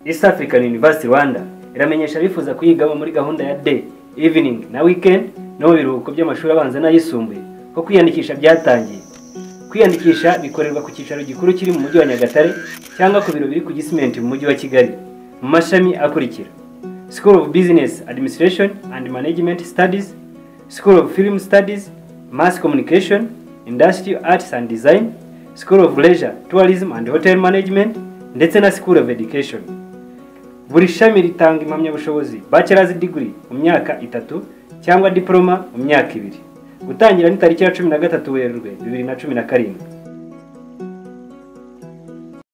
East African University Rwanda iramenyesha abifuza kuyigamo muri gahunda ya day evening na weekend no mu biruhuko by'amashuri abanza n'ayisumbuye ko kwiyandikisha byatangiye kwiyandikisha bikorerwa ku cyicaro gikuru kiri mu mujyi wa Nyagatare cyangwa ku biro biri ku Gisimenti mu mujyi wa Kigali mu mashami akurikira School of Business Administration and Management Studies School of Film Studies Mass Communication Industrial Arts and Design School of Leisure Tourism and Hotel Management ndetse na School of Education buri shami ritanga impamyabushobozi bachelor's degree mu myaka itatu cyangwa diploma mu myaka ibiri gutangira ni tariki ya cumi na gatatu werurwe bibiri na cumi na karindwi